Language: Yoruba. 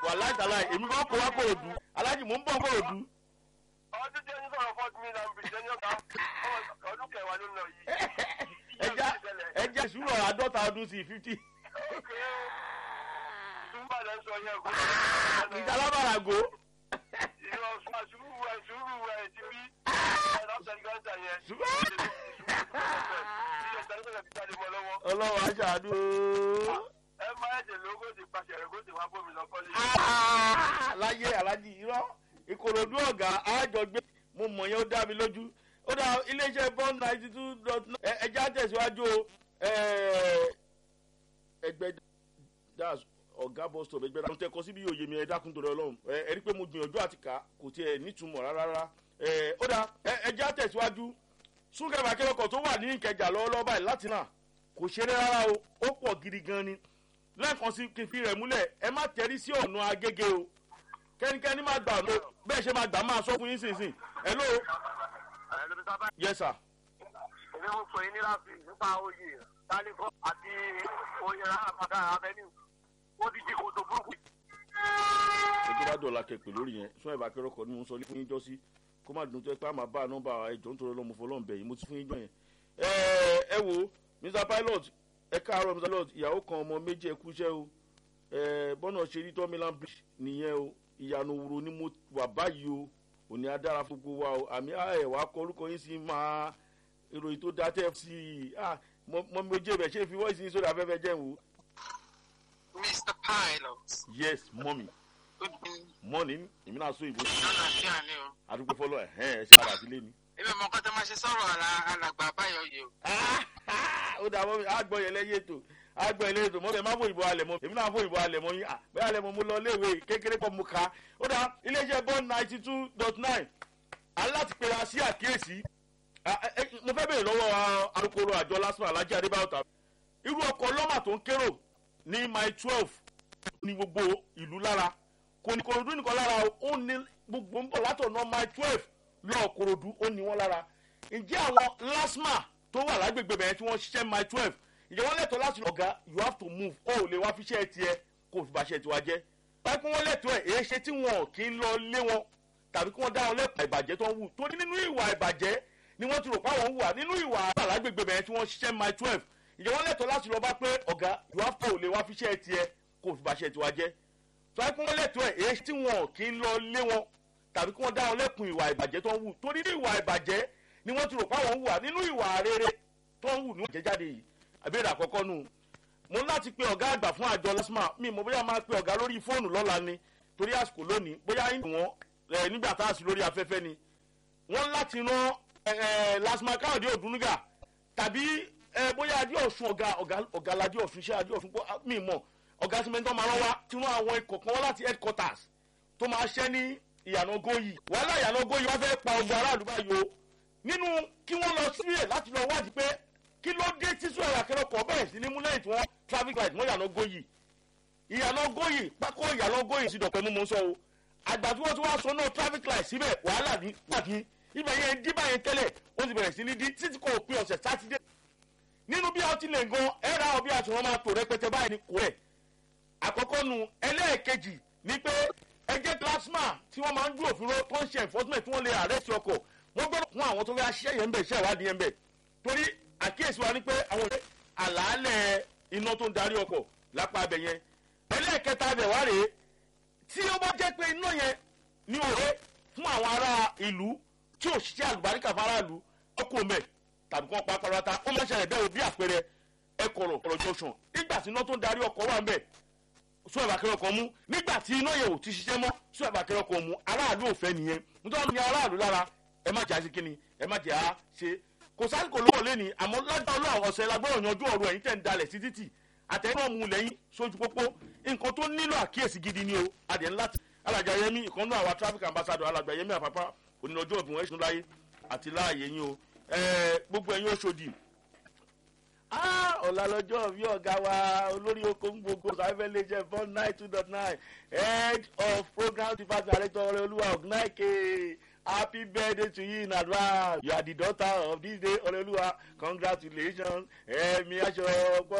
wàláì tàláì èmi kọ́ kó wá kòròdú alájì mò ń bọ̀ kòròdú. ọdún tí ẹni sọ̀rọ̀ fọ́ọ̀tì mi náà ń bì jẹ́ ní ọ̀gá ọdún kẹwàá ló ń lọ yìí. ẹja ẹja ìṣúná àádọ́ta ọdún sí fifty. túmbà lẹ́ ń sọ yẹn kó. ìjà lábàràgò. ìrọ̀ sùúrù ẹ̀ sùúrù ẹ̀ ti bí ẹ̀ lọ́sẹ̀ gánta yẹn. ọlọ́wọ́ aṣáájú. ẹ máa ẹ̀jẹ̀ lógó ti pàṣẹ rẹ̀ kó ti wá bómi lọ kọ́lé. láyé alájí irọ́ ìkòròdú ọ̀gá àjọgbé mo mọ̀ yẹn ó dá mi lójú ó dá iléeṣẹ́ bond ninety two dot nine ẹja tẹ̀síwájú o ẹgbẹ́ das ọ̀gá bus stop ẹgbẹ́ dáhùn tẹ́kọ̀ síbi òye mi ẹ dákun torí ọlọ́run ẹ rí i pé mo gbìyànjú àti kà kò tiẹ̀ nítumọ̀ rárá rárá ó dá ẹja tẹ̀síwájú súnkẹ̀rẹ̀ akẹ́kọ̀ọ́ tó wà ní ìkẹjà lọ́wọ́lọ́wọ́ báyìí láti náà kò ṣeré rárá o ó pọ̀ gidi gan ni lẹ́ẹ̀kan sí kí n fi rẹ̀ múlẹ̀ ẹ má tẹ̀rí sí ọ̀nà agége o kẹ́nikẹ́ni má gbà ló bẹ́ẹ̀ ṣe má gbà máa sọ fún yín sínsìn hello. yes sir. èmi mo pè é ní láti nípa oyè tálíkọ́ àti oyè alábàdà abẹ́ni ó ti di kòtò burúkú. ẹjọ́ bá dọ̀la kẹ̀pẹ̀ lórí yẹn sún ẹ̀bà akẹ́rọ̀kọ̀ ni mo ń sọ fún yín jọ sí kó má dùn tó ẹ pé àmà bá nọ́mbà ẹjọ́ nítorí ọlọ́mọ fọlọ́n bẹ̀ yìí mo ti fún yín jọ yẹn. ẹ ẹ wo mr pilot ẹ káàárọ̀ mr pilot ìyàwó kan ọmọ méjì ẹ kúṣẹ́ o ẹ bọ́nà ṣe rí tọ́mílán bridge nìyẹn o ìyànà òwúro ni mo wà báyìí o òní adára fún gbogbo wa o àmì ẹ̀wà kọ orúkọ yín sí máa ìròyìn tó dá tẹ́ sí i mọ méjì rẹ̀ ṣé fi wọ́ọ̀sì yín sórí afẹ́fẹ́ jẹ́ wò. mr pilot. yes mọ́mì good morning. mọ́ni èmi náà sọ ìbò. lọ́nà àfíà ni o. àdúgbò fọlọ́ ẹ̀ ẹ̀ ṣe padà sílé ni. èmi mọ kọ́tà máa ṣe sọ̀rọ̀ alàgbà báyọ̀ yìí o. ó dà mọ́ mi àgbọ̀ yẹn lẹ́yìn ètò àgbọ̀ yẹn lẹ́yìn ètò mọ́ mi ẹ̀ má fò ìbò alẹ̀ mọ́ èmi náà fò ìbò alẹ̀ mọ́ yín bẹ́ẹ̀ alẹ̀ mọ́ mo lọ léèwé kékeré pọ̀ mo ka ó dà iléeṣẹ́ bond ninety two dot nine aláti pera sí àkíyèsí mo fẹ́ bèèrè lọ́wọ́ alukoro àjọ lásìkò alájí adébáyọ̀ tàbí irú ọkọ̀ lọ́mà tó ń kérò ní mile twelve ní gbogbo ìlú lára kò ní korodu nìkan lára ó ní gbogbo ń bọ̀ látọ̀nà mile twelve lọ́ọ̀ korodu ó ní wọ́n lára ǹjẹ́ àwọn lasma tó wà lágbègbè bẹ̀rẹ̀ tí wọ́n ṣiṣẹ́ mile twelve ǹjẹ́ wọ́n lẹ́tọ̀ọ́ láti ọ̀gá you have to move ó lè wá fiṣẹ́ tiẹ̀ kó o fi bàṣẹ́ tiwa jẹ́ báyìí pé wọ́n lẹ́tọ̀ọ́ ẹ̀ èé ṣe tí wọn kì í lọ lé wọn tàbí kí wọ́n dá wọn lẹ́pàá ìbàjẹ́ tó ń wù torí nínú ìwà ìbàjẹ́ ni wọ́n ti rò pé àwọn ń wà nínú ìwà àlágbègbè bẹ̀rẹ̀ tí wọ́n ṣiṣẹ́ mile twelve ǹjẹ́ wọ́n lẹ́tọ̀ọ́ láti lọ bá pé ọ̀gá you have to lè wá fiṣẹ́ tiẹ̀ kó o fi bàṣẹ́ tiwa jẹ́ tọ́wọ́ pé wọ́n lẹ́tọ̀ọ́ ẹ̀ èé tí wọn kì í lọ lé wọn tàbí kí wọ́n dá wọn lẹ́kùn ìwà ìbàjẹ́ tó ń wù torí nínú ìwà ìbàjẹ́ ni wọ́n ti rò pé àwọn ń wà nínú ìwà rere tó ń wù ní ìjẹ́jáde yìí àbẹ̀rẹ̀ àkọ́kọ́ nù mo láti pe ọ̀gá àgbà fún àjọ lasma mi mo bóyá máa pe ọ̀gá lórí fóònù lọ́la ni torí àsìkò lónìí bóyá ń wọn nígbà tá a sì lórí afẹ́fẹ́ ni wọ́n láti rán lasma káyọ̀dé òdúnúgà tàbí bóyá adé ọ̀sùn ọ̀gá ọ̀gá ládé ọ̀sùn iṣẹ́ adé ọ̀sùn mi mọ̀ ọ̀gá tí mẹ́tọ́ máa rán wá tí wọ́n àwọn ikọ̀ kan wá láti headquarters tó máa ṣẹ́ ní ìyànà góyì wàhálà ìyànà góyì wọ́n fẹ́ pa ọgbà aráàlú báyìí o nínú kí wọ́n lọ sílẹ̀ láti lọ wádìí pé kí ló dé tí sọ ẹ̀rọ akẹ́rọ̀kọ̀ bẹ̀rẹ̀ sí ní mú lẹ́yìn tí wọ́n traffic light mọ́ ìyànà góyì ìyànà góyì pákó ìyànà góyì sí dọ̀pẹ́ mú mú sọ o àgbà tí wọ́n ti wá sọ náà traffic light síbẹ̀ wàhálà ní pàdé ibẹ̀ yẹn díbà yẹn tẹ́lẹ̀ ó ti bẹ̀rẹ̀ sí ní dí títí kò pin ọ̀sẹ̀ sátidé nínú bí ọtí lè gan ẹ̀rọ àwọn bí àti wọn máa tò rẹpẹtẹ báyìí ní kò rẹ̀ àkọ́kọ́ nu ẹlẹ́ẹ̀kejì ni pé ẹjẹ́ plasma tí wọ́n máa ń dúró fún tó ń ṣe enforcement tí wọ́n lè àrẹ́sì ọkọ̀ wọ́n gbọ́dọ̀ fún àwọn tó fẹ́ ṣiṣẹ́ yẹn ń bẹ̀ ṣẹ́ ìwádìí yẹn ń bẹ̀ torí àkíyèsí wa ni pé àwọn ìwé àlàálẹ̀ iná tó ń darí ọkọ̀ lápá abẹ yẹn ẹlẹ́ẹ̀kẹta abẹ wá rèé tí ó bá jẹ́ pé iná yẹn ní òwe fún àwọn ará ìlú tí ò ṣiṣẹ́ àlùbáríkà fáráàlú ọkọ̀ mẹ́ tàbí kí wọ́n pa parata ó máa ń ṣẹlẹ̀ bẹ́ẹ̀ bí àpẹẹrẹ ẹkọ̀rọ̀ ọ̀rọ̀ junction nígbà tí iná tó ń darí ọkọ̀ wà ń bẹ̀ sún ẹ̀bà kẹrọ kan mú nígbà tí iná yẹn ò ti ṣiṣẹ́ mọ́ sún ẹ̀bà kẹrọ kan mú aráàlú ò fẹ́ nìyẹn nítorí ní aráàlú lára ẹ má jẹ́ àṣẹ kínni ẹ má jẹ́ à ṣe kò sáré kò lówó lé ní àmọ́ lágbá ọlọ́run ọ̀sẹ̀ lágbọ́rọ̀ yanjú ọ̀rọ̀ ẹ̀yìn tẹ̀ ń dalẹ̀ sí títì àtẹ̀yìnbọ̀ mu lẹ́yìn sójú pópó nǹkan tó nílò àkíyèsí gidi ni o adìẹ ńlá alájà yẹmi ìkànnú àwa traffic ambassador alájà yẹmi àpapá onílọ́jọ́ òbí wọn ẹ̀sùn láyé àti láàyè yín o gbogbo ẹ̀yin oṣòdì ọ̀la lọ́jọ́ bí ọ̀gá wa olórí oko ń gbogbo sáfẹ́ lè jẹ́ four nine two dot nine head of program department director ọ̀rẹ́ olúwa ọ̀gùnáìkè happy birthday to you in advance you are the daughter of this day ọ̀rẹ́ olúwa congratulations ẹ̀mí aṣọ ọgbọ́n.